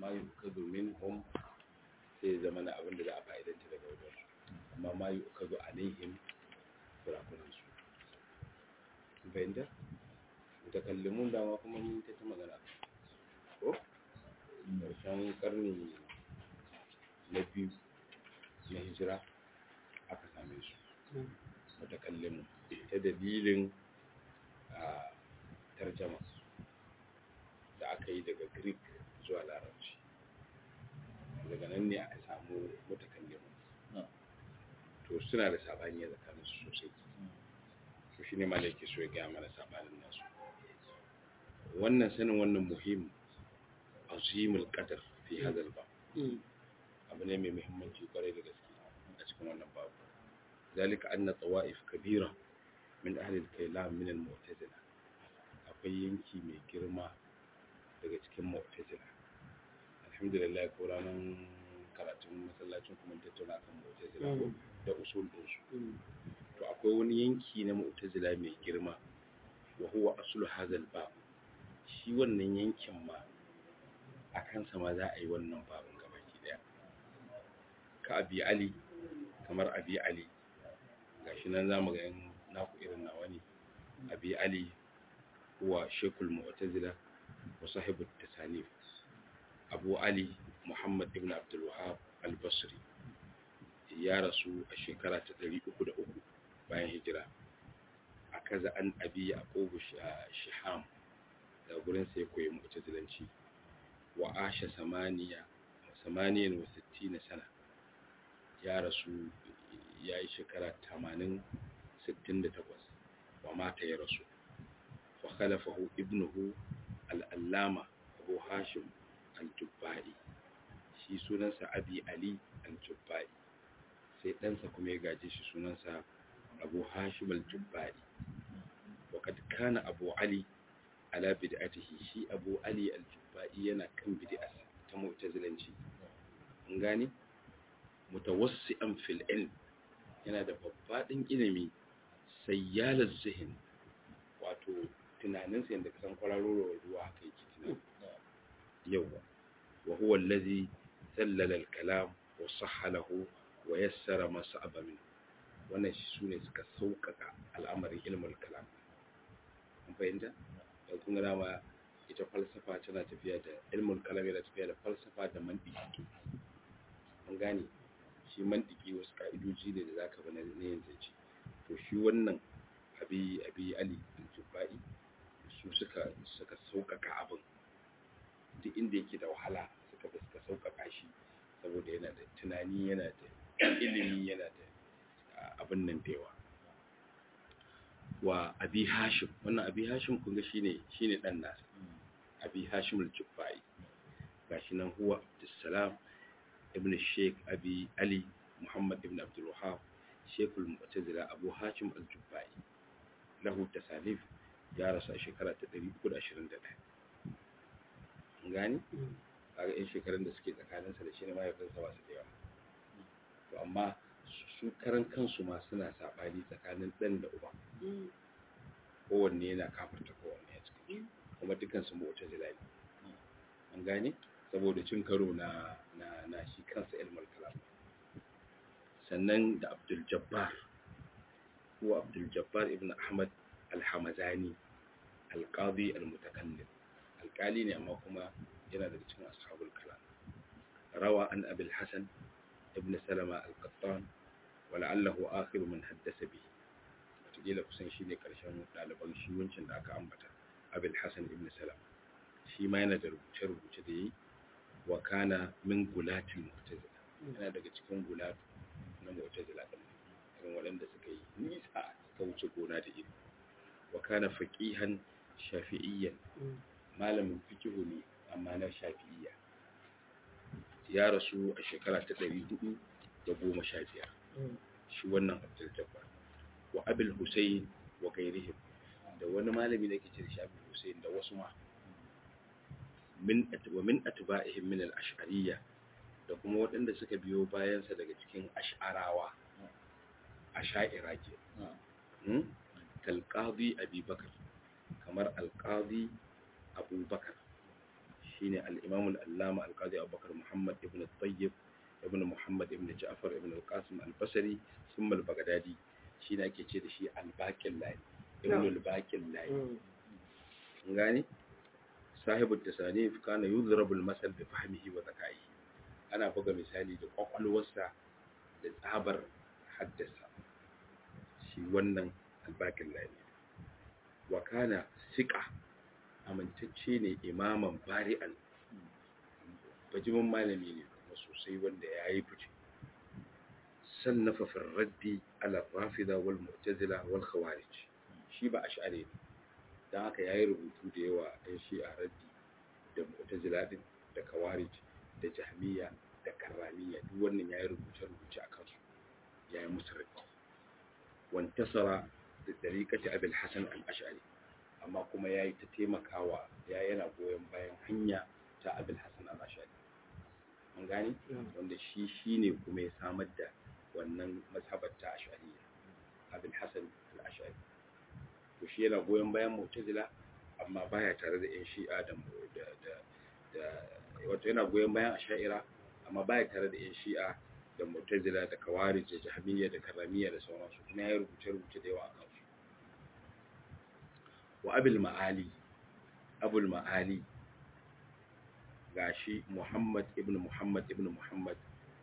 ma yukazu minhum sai zama na abin da za a fa'idanta daga wajen amma ma yukazu alaihim kurakuran su fahimta mutakallimun dama kuma mun ta ta magana ko ƙarshen ƙarni na biyu na hijira aka same su mutakallimun ta dalilin a tarjama da aka yi daga greek zuwa larabci daga nan ne aka samu mutakallimun to suna da sabani a tsakaninsu sosai to shi ne malaki so ya gaya mana sabanin nasu wannan sanin wannan muhim azimul qadar fi hadal ba abu ne mai muhimmanci kwarai da gaske a cikin wannan babu zalika anna tawaif kabira min ahli al-kalam min al-mu'tazila akwai yanki mai girma daga cikin mu'tazila alhamdulillah ko ranar karatun masallacin kuma tattauna kan mu'tazila da usul din su to akwai wani yanki na mu'tazila mai girma wa huwa aslu hadha al-bab shi wannan yankin ma a kansa ma za a yi wannan babin gabaki daya ka abi ali kamar abi ali gashi nan zamu ga yan naku irin nawa ne abi ali huwa shekul mu'tazila wa sahibu tasanif abu ali muhammad ibn abdul wahab al-basri ya rasu a shekara ta 303 bayan hijira a kaza an abi yaqub shiham da gurin sai koyi mu'tazilanci wa asha samaniya samaniyan wa sittina sana ya rasu ya yi shekara tamanin sittin da takwas wa mata ya rasu wa khalafahu ibnuhu al'allama abu hashim al-jubba'i shi sunansa abi ali al-jubba'i sai ɗansa kuma ya gaje shi sunansa abu hashim al-jubba'i wa kad kana abu ali ala bid'atihi shi abu ali al-jubba'i yana kan bid'arsa ta mu'tazilanci an gane mutawassi'an fil ilm yana da babbaɗin ilimi sayyalar zihin wato tunaninsa yadda kasan kwararowar ruwa haka yake tunani yawa wa huwa allazi sallala al-kalam wa sahhalahu wa yassara ma sa'aba min wannan shi sune suka sauƙaƙa al'amarin ilmul kalam an fahimta da kun ga ma ita falsafa tana tafiya da ilmul kalam yana tafiya da falsafa da mantiki an gane shi mantiki wasu ka'idoji ne da zaka bana ne yin zance to shi wannan abi abi ali al-jubai su suka suka sauƙaƙa abin duk inda yake da wahala suka ba suka sauƙaƙa shi saboda yana da tunani yana da ilimi yana da abin nan da yawa wa abi hashim wannan abi hashim kun ga shine shine dan nasa abi hashim al-jubai gashi nan huwa abdussalam ibn sheikh abi ali muhammad ibn abdul wahab sheikh al-mu'tazila abu hashim al-jubai lahu tasalif ya rasu a shekara ta 321 gani kaga in shekarun da suke tsakaninsa da shi ne mahaifinsa ba su da yawa to amma su karan kansu ma suna saɓani tsakanin ɗan da uba kowanne yana kafarta kowanne a cikin kuma dukansu mota zilali an gane saboda cin karo na na na shi kansa ilmul kalam sannan da abdul jabbar ko abdul jabbar ibn ahmad al-hamazani al-qadi al-mutakallim alƙali ne amma kuma yana daga cikin ashabul kalam rawa an abul hasan ibn salama al-qattan wala'allahu akhiru man haddasa bihi wataƙila kusan shi ne ƙarshen ɗaliban shi wancan da aka ambata abul hasan ibn salam shi ma yana da rubuce-rubuce da yi wa kana min gulatin mu'tazila yana daga cikin gulatu na mu'tazila din irin waɗanda suka yi nisa suka wuce gona da iri wa kana faqihan shafi'iyyan malamin fikihu ne amma na shafi'iyya ya rasu a shekara ta ɗari hudu da goma sha biyar shi wannan abdul jabbar wa abul husayn wa gairihim da wani malami da ke ce da shi abul husayn da wasu ma min wa min atba'ihim min al-ash'ariyya da kuma waɗanda suka biyo bayansa daga cikin ash'arawa asha'ira ke kalqadi abubakar kamar alqadi abubakar shine al-imam al-allama al-qadi abubakar muhammad ibn al-tayyib ibn muhammad ibn ja'far ibn al-qasim al-basri thumma al-baghdadi shine ake ce da shi al-baqil lani ibn al-baqil lani gani sahibu tasanif kana yudrabu al-masal bi fahmihi wa zakaihi ana buga misali da kwakwalwarsa da tsabar haddasa shi wannan al-baqil lani wa kana siqa amintacce ne imaman bari'an bajimin malami ne kuma sosai wanda ya yi fice sannafa fi raddi ala rafida wal mu'tazila wal khawarij shi ba ash'ari ne dan haka yayi rubutu da yawa ɗan shi a raddi da mu'tazila din da khawarij da jahmiya da karramiya duk wannan yayi rubuce rubuce a kansu yayi musu raddi wantasara da tariqati abul hasan al-ash'ari amma kuma ya yi ta taimakawa ya yana goyon bayan hanya ta abin hassan al-ashari an gani wanda shi shi ne kuma ya samar da wannan mazhabar ta ashariya abin hassan al-ashari to shi yana goyon bayan mu'tazila amma baya tare da yan shi'a da da wato yana goyon bayan asha'ira amma baya tare da yan shi'a da mu'tazila da kawarij da jahmiyya da karramiyya da sauransu kuma ya rubuce rubuce da yawa a kansu wa abul ma'ali abul ma'ali gashi muhammad ibn muhammad ibn muhammad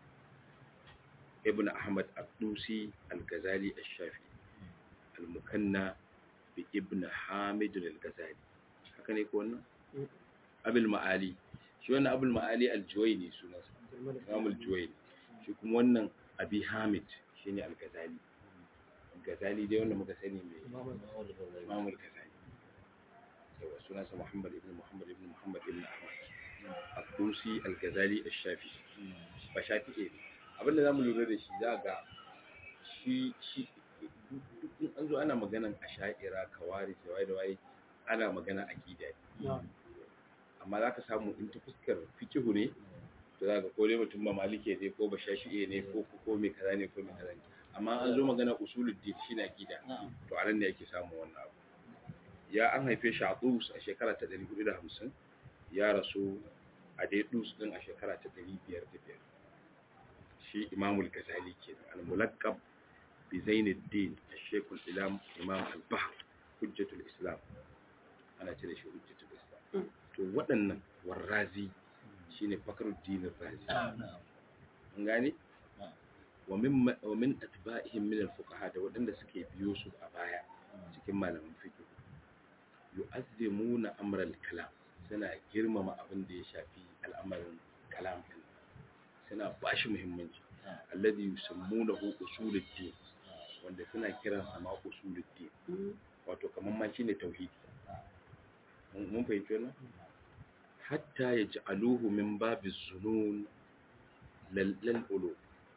ibn ahmad al-dusi al-ghazali al-shafi al-mukanna bi ibn hamid al-ghazali haka ne ko wannan abul ma'ali shi wannan abul ma'ali al-juwayni sunansa imam al-juwayni shi kuma wannan abi hamid shine al-ghazali al-ghazali dai wanda muka sani mai imam al-ghazali yawa sunansa Muhammad ibn Muhammad ibn Muhammad ibn Ahmad Al-Dusi Al-Ghazali Al-Shafi ba Shafi'i ne abinda zamu lura da shi za ga shi shi in an zo ana maganan asha'ira kawari da waye da waye ana magana aqida ne amma zaka samu in ta fuskar fikihu ne to zaka ko dai mutum ba malike ne ko ba shafi'i ne ko ko me kaza ne ko me kaza ne amma an zo magana usuluddin shi na aqida to anan ne yake samu wannan abu ya an haife shi a dus a shekara ta 450 ya rasu a dai dus din a shekara ta 505 shi imamul ghazali kenan al-mulaqqab bi zainuddin al-shaykh al-islam imam al-bahr hujjatul islam ana ce da shi hujjatul islam to waɗannan warrazi shine fakruddin ar-razi an gane wa min wa min atba'ihim min al-fuqaha da waɗanda suke biyo su a baya cikin malaman fiqh yu'azzimuna amral kalam suna girmama abin da ya shafi al'amarin kalam din suna bashi muhimmanci alladhi yusammunahu usuluddin wanda suna kiran sa ma usuluddin wato kaman ma shine tauhidi mun fahimci wannan hatta yaj'aluhu min babiz zunun lal ulu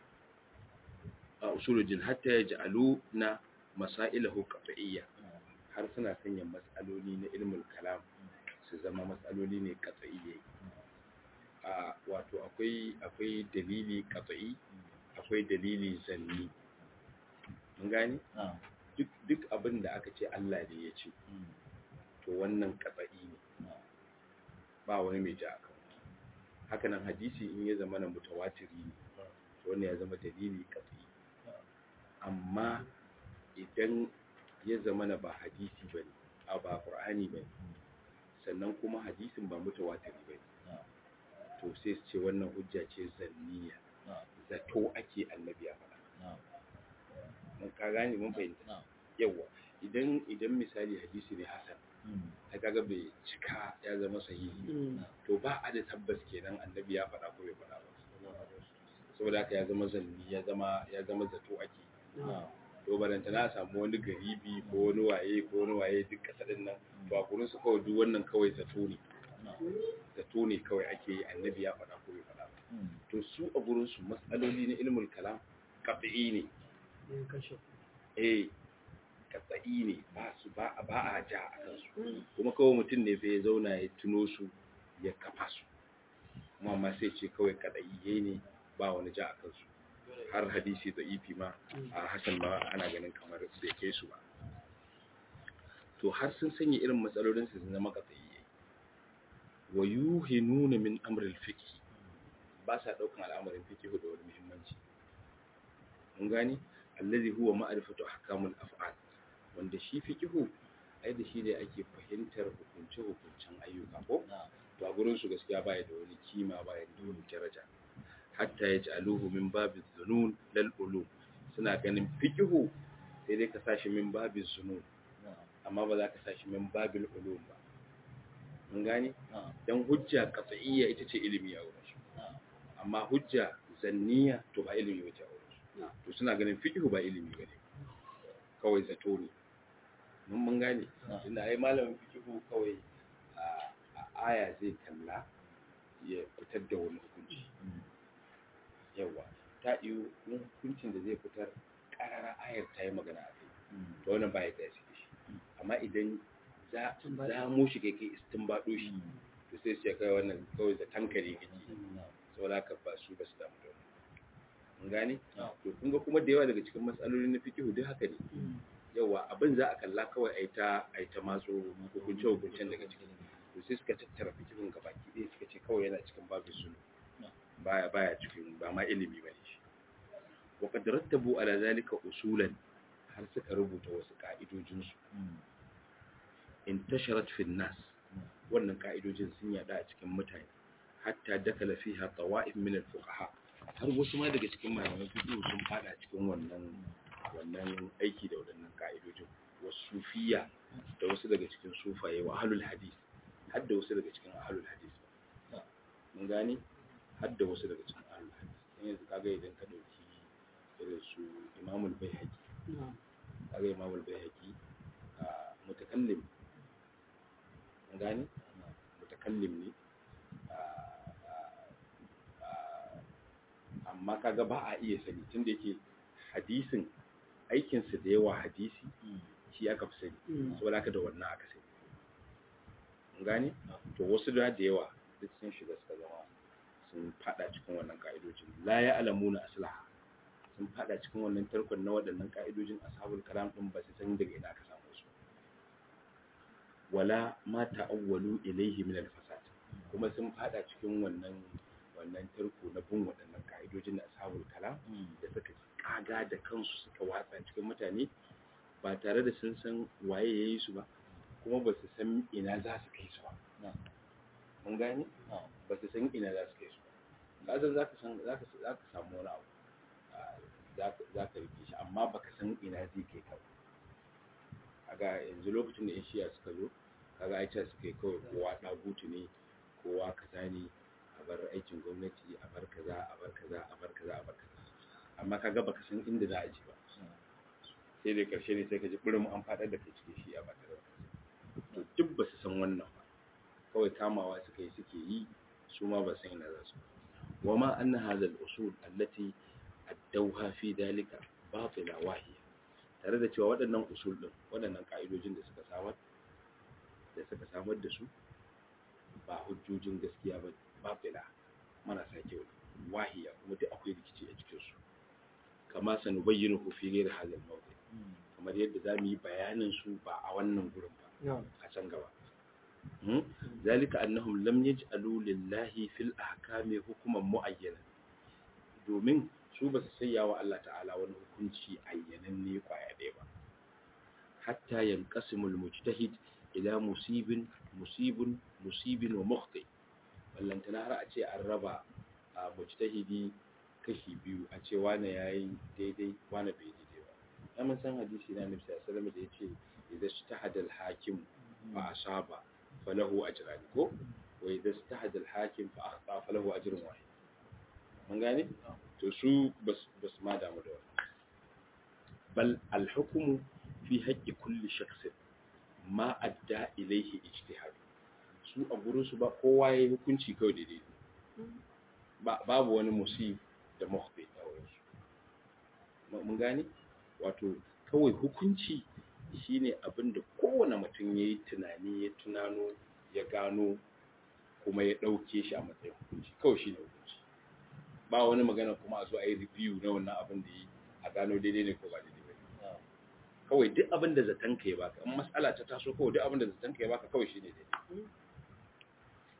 a usuluddin hatta yaj'aluna masailahu qat'iyya har suna sanya matsaloli na ilmul kalam su zama matsaloli ne katsa'iye a wato akwai akwai dalili katsa'i akwai dalili zanni mun gane duk duk abin da aka ce Allah ne ya ce to wannan katsa'i ne ba wani mai ja akan haka nan hadisi in ya zama na mutawatiri ne to wannan ya zama dalili katsa'i amma idan ya zama na ba hadisi ba ne a ba ƙur'ani ba sannan kuma hadisin ba mutawatiri ba ne to sai su ce wannan hujja ce zanniya zato ake annabi ya faɗa mun ka gane mun fahimta yawa idan idan misali hadisi ne hasan ta kaga bai cika ya zama sahihi to ba a da tabbas kenan annabi ya faɗa ko bai faɗa ba saboda haka ya zama zanni ya zama ya zama zato ake to baranta na samu wani garibi ko wani waye ko wani waye duk kasadin nan to a gurin su kawai duk wannan kawai zato ne zato ne kawai ake yi annabi ya faɗa ko bai faɗa to su a gurin su matsaloli na ilmul kalam qat'i ne eh qat'i ne ba su ba ba a ja a kansu kuma kawai mutum ne fa ya zauna ya tuno su ya kafa su kuma amma sai ce kawai qat'i ne ba wani ja a kansu har hadisi da ifi ma a hasan ma ana ganin kamar bai kai su ba to har sun sanya irin matsalolin su zama katsayi wa yuhinuna min amri al-fiqh ba sa daukan al'amarin fiqh da wani muhimmanci mun gani allazi huwa ma'rifatu ahkamul af'al wanda shi fiqh ai da shi ne ake fahimtar hukunce hukuncen ayyuka ko to a gurin su gaskiya baya da wani kima baya da wani daraja hatta yaj'aluhu min babi dhunun lal ulum suna ganin fiqh sai dai ka sashi min babi zunun amma ba za ka sashi min babil ulum ba mun gane dan hujja qat'iyya ita ce ilimi a wurin su amma hujja zanniya to ba ilimi ba ce a wurin su to suna ganin fiqh ba ilimi ba ne kawai zato ne mun mun gane inda ai malamin fiqh kawai a aya zai kalla ya fitar da wani hukunci yawa ta iyo hukuncin da zai fitar karara ayar ta yi magana a kai to wannan ba ya da shi amma idan za za mu shi kai kai istinbado shi to sai sai kai wannan kawai da tankare kake saboda ka ba su ba su damu da mun gane to kun ga kuma da yawa daga cikin matsalolin na fiqh duk haka ne yawa abin za a kalla kawai ai ta ai ta matso hukunce hukuncen daga cikin to sai suka tattara fiqhun gabaki ɗaya suka ce kawai yana cikin babu sunu baya baya cikin ba ma ilimi bane shi wa qad rattabu ala zalika usulan har suka rubuta wasu ka'idojinsu intasharat fi nas wannan ka'idojin sun yada a cikin mutane hatta dakala fiha tawa'if min al-fuqaha har wasu ma daga cikin malaman fiqh sun fada cikin wannan wannan aiki da wadannan ka'idojin wasu sufiya da wasu daga cikin sufaye wa ahlul hadith har da wasu daga cikin ahlul hadith mun gane har da wasu daga cikin ahlul hadith yanzu kaga idan ka dauki irin su imamul baihaqi kaga imamul baihaqi mutakallim gani mutakallim ne amma kaga ba a iya sani tunda yake hadisin aikinsa da yawa hadisi shi aka fi sani saboda haka da wannan aka sani gani to wasu da da yawa duk sun shiga suka zama sun fada cikin wannan ka'idojin la ya alamuna aslaha sun fada cikin wannan tarkon na waɗannan ka'idojin ashabul kalam din ba su san daga ina aka samu su wala ma ta'awwalu ilayhi min al-fasad kuma sun fada cikin wannan wannan tarko na bin waɗannan ka'idojin na ashabul kalam da suka kaga da kansu suka watsa cikin mutane ba tare da sun san waye yayi su ba kuma ba su san ina za su kai su ba mun gane ba su san ina za su kai su ba kasan za ka san za ka samu wani abu za ka rike shi amma baka san ina zai kai ka kaga yanzu lokacin da yan shiya suka zo kaga aicha suka yi kawai kowa ɗagutu ne kowa kaza ne a bar aikin gwamnati a bar kaza a bar kaza a bar kaza a bar kaza amma kaga baka san inda za a ji ba sai da karshe ne sai ka ji burin an faɗar da kai cikin shi a ba tare da to duk ba su san wannan ba kawai kamawa suka yi suke yi su ma ba san ina za su wa ma anna hadha al-usul allati addauha fi dalika batila wahiya tare da cewa waɗannan usul din waɗannan ka'idojin da suka samar da suka samar da su ba hujjojin gaskiya ba batila marasa kyau wahiya kuma duk akwai rikici a cikin su kama sanu bayyana ku fi ghairi hadal mawdi kamar yadda za mu yi bayanin su ba a wannan gurin ba a can gaba zalika annahum lam yaj'alu lillahi fil ahkami hukuman muayyana domin su ba su sayya wa Allah ta'ala wani hukunci ayyananne kwaya ɗaya ba hatta yanqasimul mujtahid ila musibin musibin musibin wa mukhti ballantana har a ce an raba a mujtahidi kashi biyu a ce wane yayi daidai wane bai daidai ba ya mun san hadisi na nabi sallallahu alaihi wasallam da yace idza ijtahada al-hakim fa asaba falahu ajran ko wa idza ijtahada al-hakim fa akhta falahu ajrun wahid mun gane to su bas ma damu da wannan bal al-hukmu fi haqqi kulli shakhsin ma adda ilayhi ijtihad su a gurin su ba kowa yayi hukunci kawai daidai ba babu wani musib da mukhti a wurin su mun gane wato kawai hukunci shine abin da kowane mutum yayi tunani ya tunano ya gano kuma ya dauke shi a matsayin hukunci kawai shine hukunci ba wani magana kuma a zo a yi review na wannan abin da yi a gano daidai ne ko ba daidai ba kawai duk abin da zaton ka ya baka in matsala ta taso kawai duk abin da zaton ka ya baka kawai shine daidai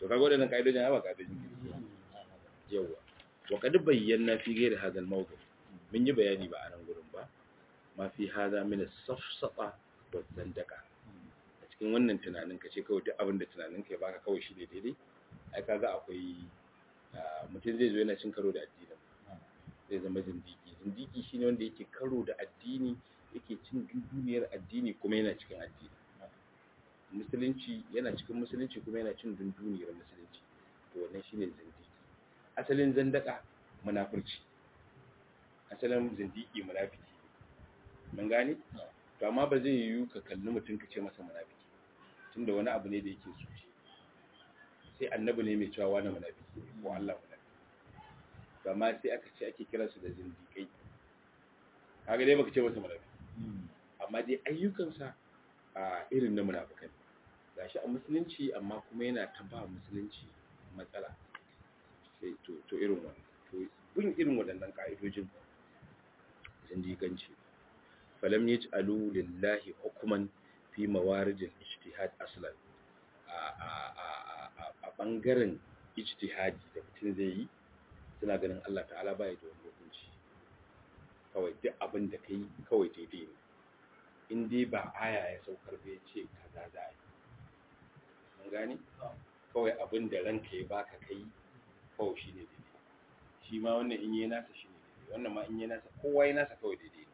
to kaga waɗannan ka'idojin ba ka'idojin yawa wa qad bayyana fi ghairi hadha al-mawdu mun yi bayani ba a nan gurin ba ma fi hadha min as-safsata wa zandaka a cikin wannan tunanin ka ce kawai duk abin da tunanin ka ya baka kawai shi ne daidai ai kaga akwai mutum zai zo yana cin karo da addinin zai zama zindiki zindiki shine wanda yake karo da addini yake cin duniyar addini kuma yana cikin addini musulunci yana cikin musulunci kuma yana cin dunduniyar musulunci to wannan shine zindiki asalin zandaka munafurci asalin zindiki munafiki mun gane to amma ba zai yiwu ka kalli mutum ka ce masa munafiki tunda wani abu ne da yake so sai annabi ne mai cewa wani munafiki ko Allah munafiki to amma sai aka ce ake kiransu da zindikai kaga dai baka ce masa munafiki amma dai ayyukansa a irin na munafikai gashi a musulunci amma kuma yana ta ba musulunci matsala sai to to irin wannan to bin irin waɗannan ka'idojin zindiganci falam yaj'alu lillahi hukman fi mawaridil ijtihad aslan a a a a bangaren ijtihadi da mutum zai yi suna ganin Allah ta'ala bai da wani hukunci kawai duk abin da kai kawai daidai ne in dai ba aya ya saukar bai ce kaza za a yi mun gane kawai abin da ranka ya baka kai kawai shi ne daidai shi ma wannan in yi nasa shi ne daidai wannan ma in yi nasa kowa ya nasa kawai daidai ne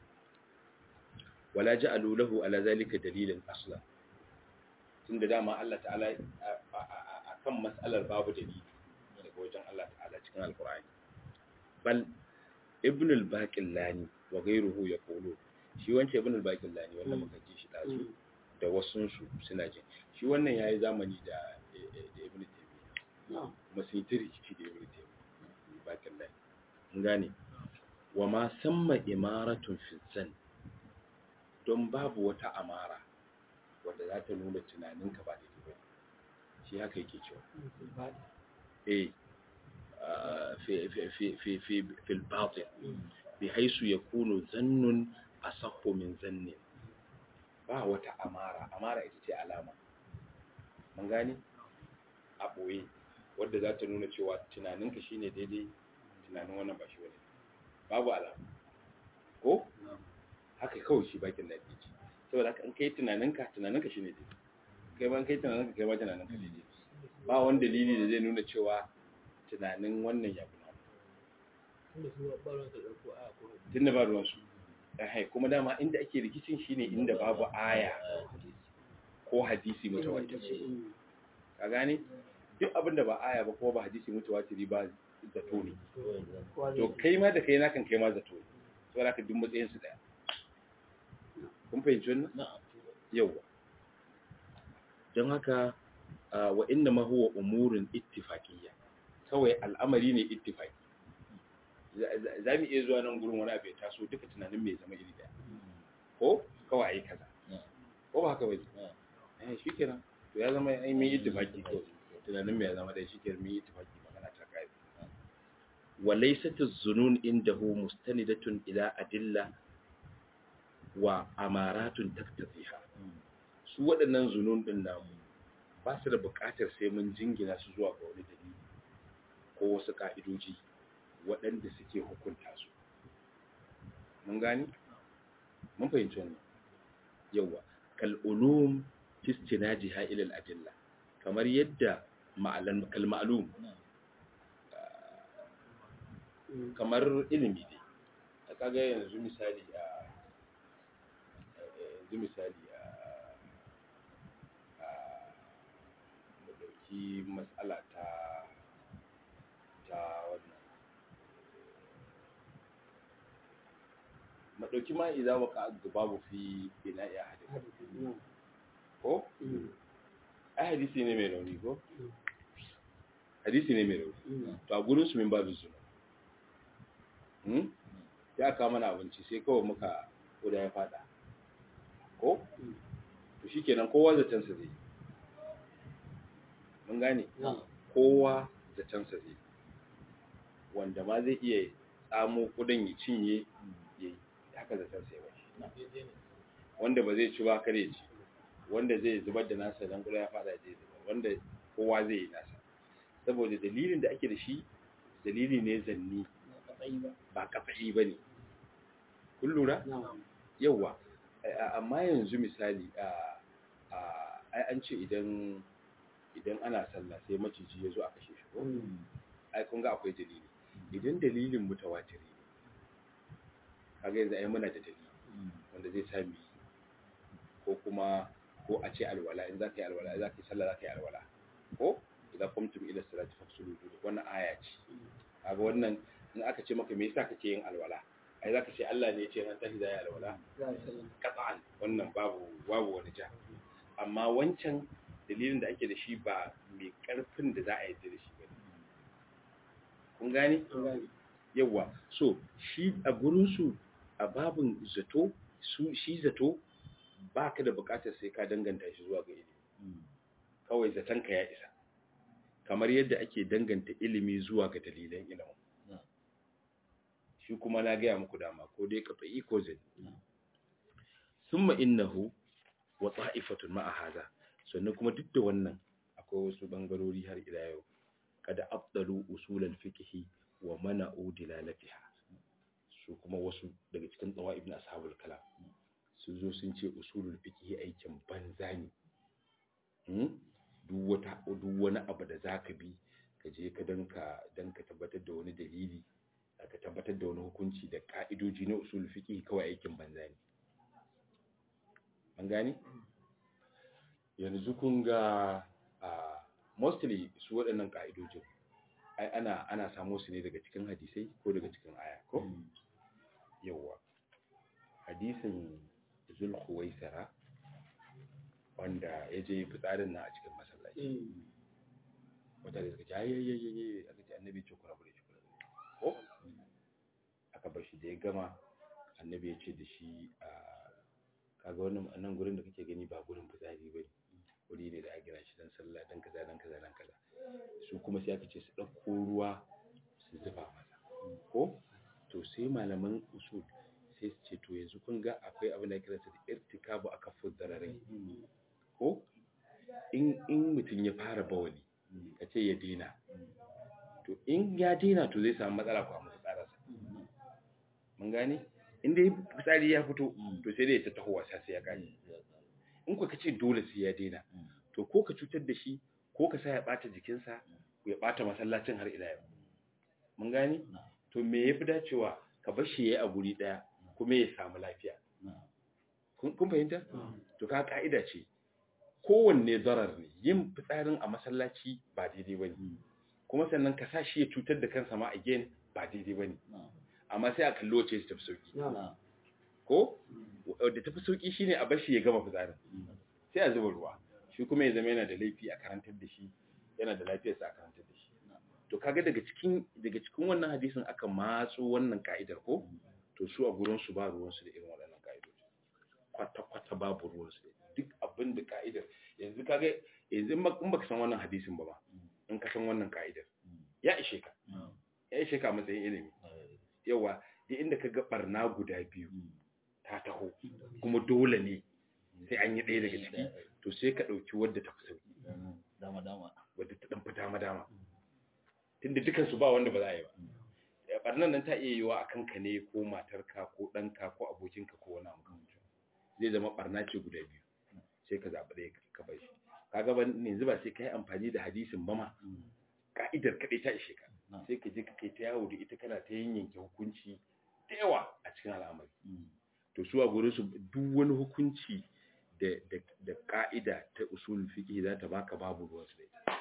wala ja'alu lahu ala zalika dalilan asla tunda dama Allah ta'ala akan mas'alar babu dalili daga wajen Allah ta'ala cikin alqur'ani bal ibn al-baqillani wa ghayruhu yaqulu shi wancan ibn al-baqillani wannan muka ji shi dazu da wasun su suna jin shi wannan yayi zamani da ibn taymiyyah kuma sun yi rikici da ibn taymiyyah baqillani mun gane wa ma samma imaratun fi zan don babu wata amara wadda za ta nuna tunaninka ba daidai ba shi haka yake cewa eh في في في في في في الباطن بحيث يكون ظن أصح من ظن ba wata amara amara ita ce alama mun gane a ɓoye wadda za ta nuna cewa tunaninka shine daidai tunanin wannan ba shi wani babu alama ko haka kawai shi bakin da ke ci saboda haka in kai tunaninka tunaninka shine daidai kai ban kai tunaninka kai ma tunaninka daidai ba wani dalili da zai nuna cewa tunanin wannan ya fi tunda ba ruwansu ɗahai kuma dama inda ake rikicin shine inda babu aya ko hadisi mutawatiri ka gane duk abin da ba aya ba ko ba hadisi mutawatiri ba zato ne to kai ma da kai na kan kai ma zato ne saboda ka duk matsayin su daya kun fahimci wannan yawa don haka wa inna ma huwa umurin ittifaqiyya kawai al'amari ne ittifaki za mu iya zuwa nan gurin wani abu ya taso duka tunanin mai zama iri daya ko kawai a yi kaza ko ba haka bai eh shi kenan to ya zama ai mun ittifaki ko tunanin mai zama dai shi kenan mun ittifaki magana ta kai wa laysat az-zunun indahu mustanidatun ila adilla wa amaratun taktafiha su waɗannan zunun din namu ba su da buƙatar sai mun jingina su zuwa ga wani dalili ko wasu ƙa'idoji waɗanda suke hukunta su. Mun gani? Mun fahimci wannan. Yawwa, kal'ulum fistina jiha ilil adilla, kamar yadda kalma'alum, kamar ilimi ne. A kaga yanzu misali a yanzu misali a ɗauki matsala ta ta wannan madauki ma idan waka babu fi ina ya hadisi ko ai hadisi ne mai rauni ko hadisi ne mai rauni to a gurin su min babu suna hmm ya kawo mana abinci sai kawai muka koda ya fada ko to shikenan kowa zaton sa zai mun gane kowa zaton sa zai wanda ma zai iya tsamo kudin ya cinye ya yi haka zaton sai ba wanda ba zai ci ba kare ci wanda zai zubar da nasa dan kula ya fada zai zubar wanda kowa zai yi nasa saboda dalilin da ake da shi dalili ne zanni ba kafa'i ba ne kun lura yawa amma yanzu misali ai an ce idan idan ana sallah sai maciji ya zo a kashe shi ko ai kun ga akwai dalili idan dalilin mutawatiri ne kaga yanzu ai muna da dalili wanda zai sa mu ko kuma ko a ce alwala in za ka yi alwala za ka yi sallah za ka yi alwala ko idan kumtum ila salati faksulu wannan aya ce kaga wannan in aka ce maka me yasa kake yin alwala ai zaka ce Allah ne ya ce ran tashi zai alwala qat'an wannan babu babu wani ja amma wancan dalilin da ake da shi ba mai karfin da za a yi da shi ba kun gane yawa so shi a gurin su a babun zato su shi zato baka da bukatar sai ka danganta shi zuwa ga ilimi kawai zaton ka ya isa kamar yadda ake danganta ilimi zuwa ga dalilan ilimin shi kuma na gaya muku dama ko dai ka fa'i ko zai summa innahu wa ta'ifatun ma'a haza sannan kuma duk da wannan akwai wasu bangarori har ila yau kada afdalu usulal fiqhi wa mana'u dilalatiha su kuma wasu daga cikin tsawa ibn ashabul kalam su zo sun ce usulul fiqhi aikin banza ne duk wata duk wani abu da zaka bi ka je ka danka dan ka tabbatar da wani dalili ka tabbatar da wani hukunci da ka'idoji na usul fiqh kawai aikin banza ne an gane yanzu kun ga mostly su waɗannan ka'idojin ai ana ana samo su ne daga cikin hadisai ko daga cikin aya ko yawa hadisin zulkhuwaisara wanda ya je fitsarin na a cikin masallaci wata da suka ce ayyayyayyaye aka ce annabi ce kuna bude shi kuna ko aka bar shi da ya gama annabi ya ce da shi a kaga wannan nan gurin da kake gani ba gurin fitsari ba wuri ne da a gina shi don sallah don kaza don kaza don kaza su kuma sai aka ce su ɗauko ruwa su zuba masa ko to sai malaman usul sai su ce to yanzu kun ga akwai abin da kira su da irtikabu a kafin dararai ko in mutum ya fara bawali ka ce ya daina to in ya daina to zai samu matsala ko a masu tsararsa mun gane in dai fitsari ya fito to sai dai ta taho wasa sai ya kare in ku ka ce dole sai ya daina to ko ka cutar da shi ko ka sa ya bata jikinsa ya bata masallacin har ila yau mun gane to me yafi dacewa ka bar shi yayi a guri daya kuma ya samu lafiya kun fahimta to ka ka'ida ce kowanne zarar ne yin fitsarin a masallaci ba daidai bane kuma sannan ka sa shi ya cutar da kansa ma again ba daidai bane amma sai a kalli wace ta tafi sauki ko da tafi sauki shine a bashi ya gama fitsarin sai a zuba ruwa shi kuma ya zama yana da laifi a karantar da shi yana da lafiyarsa a karantar da shi to kaga daga cikin daga cikin wannan hadisin aka matso wannan ka'idar ko to su a gurin su ba ruwan su da irin waɗannan ka'idoji kwata kwata babu ruwan su duk abin da ka'idar yanzu kaga yanzu in baka san wannan hadisin ba ba in ka san wannan ka'idar ya ishe ka ya ishe ka matsayin ilimi yawa duk inda ka ga barna guda biyu ta taho kuma dole ne sai an yi ɗaya daga ciki to sai ka ɗauki wadda ta fi sauki dama dama wadda ta ɗan fi dama dama tunda dukansu ba wanda ba za a yi ba barnan nan ta iya yiwa a kanka ne ko matarka ko ɗanka ko abokinka ko wani abu zai zama barna ce guda biyu sai ka zaɓi ɗaya ka bar shi kaga ban yanzu ba sai ka yi amfani da hadisin ba ma ka'idar kaɗai ta ishe ka sai ka je ka kai ta yawo da ita kana ta yanke hukunci da yawa a cikin al'amari to su a gurin su duk wani hukunci da da da ka'ida ta usul fiqh za ta baka babu ruwan su da ita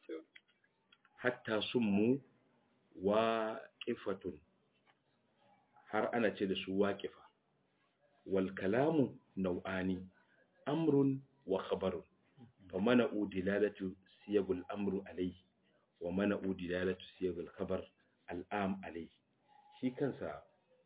hatta summu waqifatun har ana ce da su waqifa wal kalamu nau'ani amrun wa khabarun fa mana'u dilalatu siyagul amru alayhi wa mana'u dilalatu siyagul khabar al'am alayhi shi kansa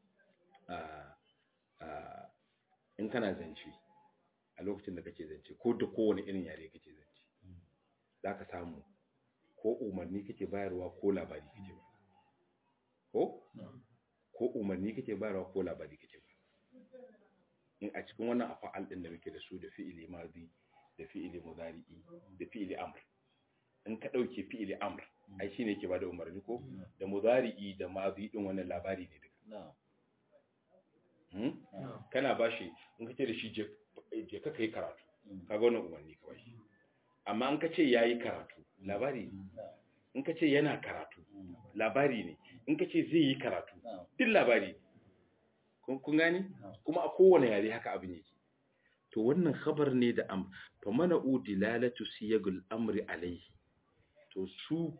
in kana zance a lokacin da kake zance ko da kowane irin yare kake zance za ka samu ko umarni kake bayarwa ko labari kake bayarwa ko ko umarni kake bayarwa ko labari kake bayarwa in a cikin wannan afa'al din da muke da su da fi'ili madi da fi'ili mudari'i da fi'ili amr in ka dauke fi'ili amr ai shine yake bada umarni ko da mudari'i da mazi din wannan labari ne duka na'am hmm? kana bashi in kace da shi je je ka kai karatu kaga wannan umarni ka bashi amma in kace yayi karatu labari ne in kace yana karatu labari ne in kace zai yi karatu na'am duk labari ne kun kun gane na'am kuma a kowane yare haka abin yake to wannan khabar ne da am fa mana'u dilalatu siyagul amri alayhi to su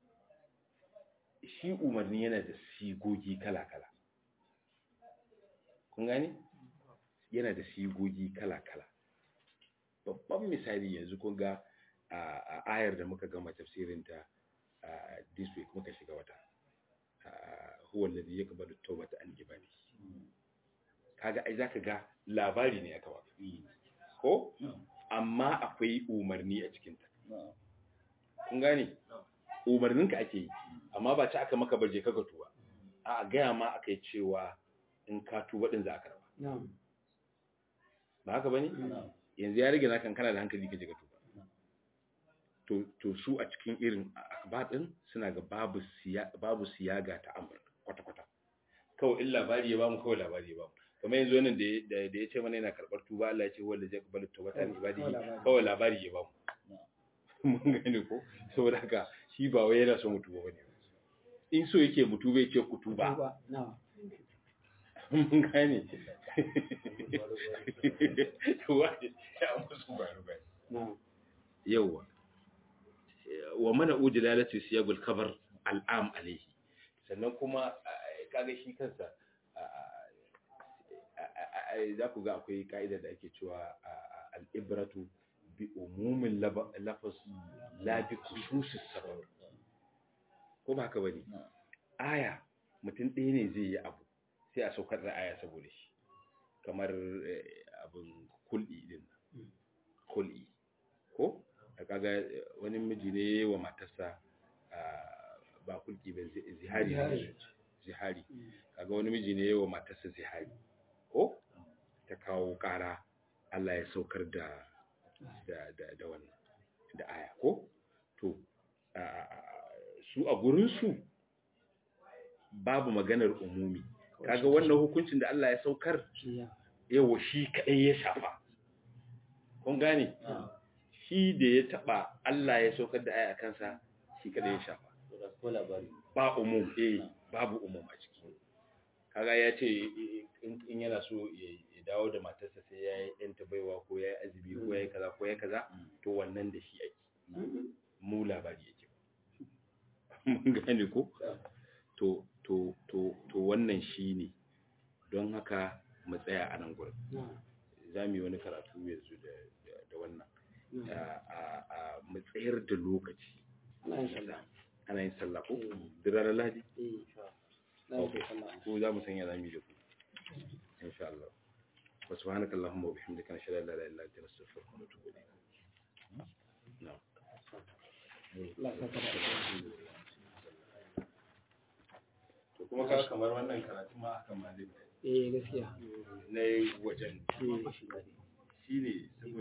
shi umarni yana da sigogi kala-kala kun gane yana da sigogi kala-kala babban misali yanzu kun ga a a ayar da muka gama tafsirinta a this week muka shiga wata a, huwa alladhi yaqbalu tawbata an ibadihi kaga ai zaka ga labari ne aka baka ko amma akwai umarni a cikin ta na'am kun gane umarninka ake yi amma ba ci aka maka baje kaga tuba a gaya ma aka yi cewa in ka tuba din za a karba na'am ba haka bane na'am yanzu ya rage naka kana da hankali ka je ka tuba to to su a cikin irin akbar din suna ga babu siya babu siyaga ta amr kwata kwata kawai in labari ya bamu kawai labari ya bamu kamar yanzu wannan da ya- da da ya ce mana yana karbar tuba Allah ya ce wanda zai kabalu tawbata ni ibadihi kawai labari ya bamu mun gane ko saboda haka shi ba wai yana so mu tuba bane in so yake mu tuba ya ce ku tuba Tuba. na'am mun gane tuba ya musu baro bane na'am yawwa wa mana ujilalatu siyagul kabar al'am alaihi sannan kuma eh, kaga shi kansa ah, ah, ah, za ku ga akwai ka'ida da ake cewa ah, ah, al'ibratu bi umumin laba- lafaz la bi khususis sabab ko ba haka bane na'am aya mutum ɗaya ne zai yi abu sai a saukar da aya saboda shi kamar eh, abin kul'i din nan. kul'i ko a kaga eh, wani miji ne yayi wa matarsa ah, ba kulki ba zi- zihari Zihari. zihari kaga wani miji ne yayi wa matarsa zihari ko ta kawo ƙara Allah ya saukar da da da, da wannan da aya ko to ah, su a gurin su babu maganar umumi kaga wannan hukuncin da Allah ya saukar shi ya yawa shi kadai ya shafa kun gane na'am shi da ya taba Allah ya saukar da aya kansa shi kadai ya shafa to da ko labari ba umum eh babu umum a ciki kaga ya ce in in yana so ya ya dawo da matarsa sai ya yi ɗanta baiwa ko ya yi azumi ko ya yi kaza ko ya yi kaza to wannan da shi ake mu labari yake mun gane ko to to to to wannan shine don haka mu tsaya a nan gurin na'am za mu yi wani karatu yanzu da da- da wannan na'am a a- a mu tsayar da lokaci ana yin sallah ana yin sallah ko da ranar lahadi eh na yi sallah ko za mu sanya za mu yi da ku insha Allah wa subhanaka allahumma wa bihamdika nashhadu an la ilaha illa anta nastaghfiruka wa natubu ilayk na'am Allah ya saka da alheri. to kuma ka kamar wannan karatu ma haka ma zai eh gaskiya na wajen eh shine